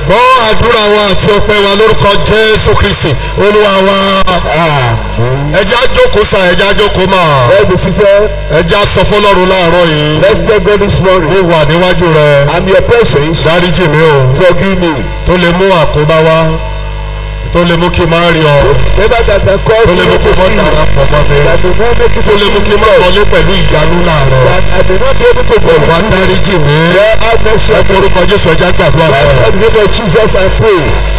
gbọ́ àdúrà wa àti ọpẹ́ wa lórúkọ jésù kristi olúwa wa Amen. ẹja jókòó sa ẹja jókòó mà All the sisters, ẹja sọ fọlọ́run láàárọ̀ yìí let's thank God this mo morning. wà níwájú rẹ I'm your presence. dáríjì mi o Forgive me. tó lè mú àkóbá wá tó lè mú kí n má rí ọ Never that can cause tó lè mú me kí to n má sin. darapọ̀ mọ́ mi That will not make you tó to lè mú sin kí n má God. wọlé pẹ̀lú ìyanu láàárọ̀ That I may not be able to go olùwà dáríjì mi Lord, have mercy ẹ on me. forúkọ jésù ẹja gbàdúrà Lord, bẹ́ẹ̀. in the name of Jesus, I pray.